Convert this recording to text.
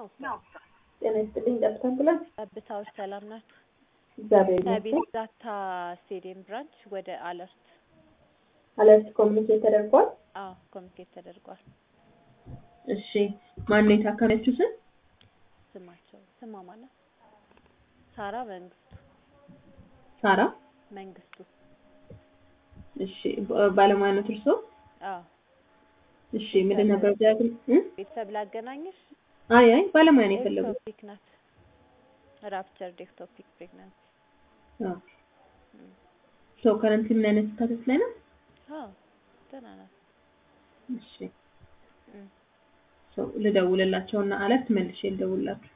ጤና ይስጥልኝ ጠብታ አምቡላንስ። ጠብታዎች ሰላም ናችሁ? እግዚአብሔር ከቤት ይመስገን። ዛታ ስቴዲየም ብራንች ወደ አለርት አለርት ኮሚኒኬት ተደርጓል። አዎ ኮሚኒኬት ተደርጓል። እሺ ማን የታከመችው ስም? ስማቸው ስሟ ማለት ሳራ መንግስቱ ሳራ። መንግስቱ እሺ ባ- ባለሙያነት እርሶ? አዎ እሺ ምንድን ነበር ዲያግን እ? ቤተሰብ ላገናኝሽ አይ አይ ባለሙያ ነው የፈለጉት። ኤክቶፒክ ናት ራፕቸር ኤክቶፒክ ፕሬግናንሲ ኦኬ ሶ ከረንት ምን አይነት ስታተስ ላይ ነው? አዎ ደህና ናት እሺ እም። ሶ ልደውልላቸውና አለርት መልሼ ልደውልላችሁ።